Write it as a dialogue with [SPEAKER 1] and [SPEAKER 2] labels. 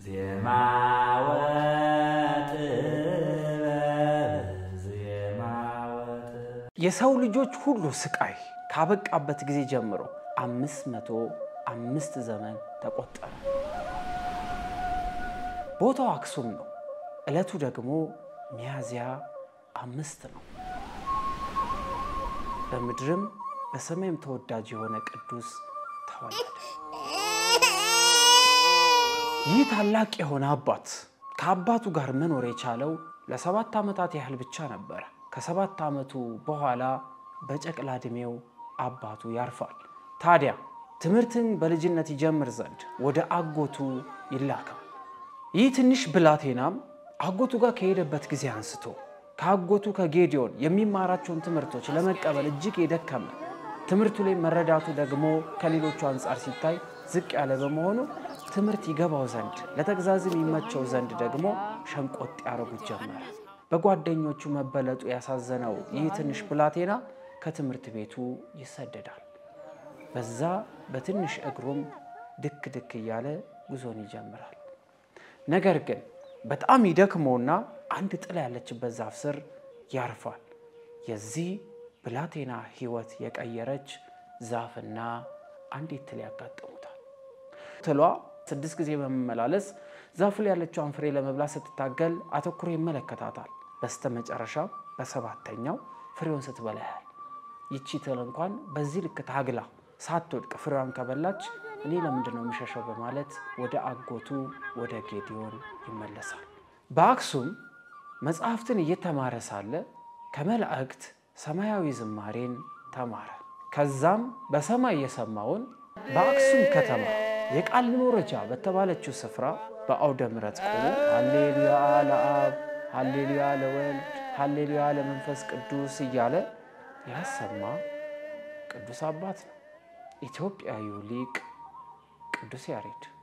[SPEAKER 1] ዜማ ወጥበብ ዜማ ወጥበብ
[SPEAKER 2] የሰው ልጆች ሁሉ ስቃይ ካበቃበት ጊዜ ጀምሮ አምስት መቶ አምስት ዘመን ተቆጠረ። ቦታው አክሱም ነው። ዕለቱ ደግሞ ሚያዝያ አምስት ነው። በምድርም በሰማይም ተወዳጅ የሆነ ቅዱስ ተወለደ። ይህ ታላቅ የሆነ አባት ከአባቱ ጋር መኖር የቻለው ለሰባት ዓመታት ያህል ብቻ ነበረ። ከሰባት ዓመቱ በኋላ በጨቅላ ዕድሜው አባቱ ያርፋል። ታዲያ ትምህርትን በልጅነት ይጀምር ዘንድ ወደ አጎቱ ይላካል። ይህ ትንሽ ብላቴናም አጎቱ ጋር ከሄደበት ጊዜ አንስቶ ከአጎቱ ከጌዲዮን የሚማራቸውን ትምህርቶች ለመቀበል እጅግ የደከመ ትምህርቱ ላይ መረዳቱ ደግሞ ከሌሎቹ አንጻር ሲታይ ዝቅ ያለ በመሆኑ ትምህርት ይገባው ዘንድ ለተግዛዝም ይመቸው ዘንድ ደግሞ ሸንቆጥ ያደረጉት ጀመረ። በጓደኞቹ መበለጡ ያሳዘነው ይህ ትንሽ ብላቴና ከትምህርት ቤቱ ይሰደዳል። በዛ በትንሽ እግሩም ድክ ድክ እያለ ጉዞን ይጀምራል። ነገር ግን በጣም ይደክመውና አንድ ጥላ ያለችበት ዛፍ ስር ያርፋል። የዚህ ብላቴና ሕይወት የቀየረች ዛፍና አንዲት ትል ያጋጥሙታል። ትሏ ስድስት ጊዜ በመመላለስ ዛፉ ላይ ያለችውን ፍሬ ለመብላት ስትታገል አተኩሮ ይመለከታታል። በስተ መጨረሻ በሰባተኛው ፍሬውን ስትበላ ያህል ይቺ ትል እንኳን በዚህ ልክ ታግላ ሳትወድቅ ፍሬዋን ከበላች እኔ ለምንድን ነው የሚሸሸው በማለት ወደ አጎቱ ወደ ጌዲዮን ይመለሳል። በአክሱም መጽሐፍትን እየተማረ ሳለ ከመላእክት ሰማያዊ ዝማሬን ተማረ። ከዛም በሰማይ የሰማውን በአክሱም ከተማ የቃል መውረጃ በተባለችው ስፍራ በአውደ ምሕረት ቆሞ ሃሌሉያ ለአብ፣ ሃሌሉያ ለወልድ፣ ሃሌሉያ ለመንፈስ ቅዱስ እያለ ያሰማ ቅዱስ አባት ነው። ኢትዮጵያዊው ሊቅ ቅዱስ ያሬድ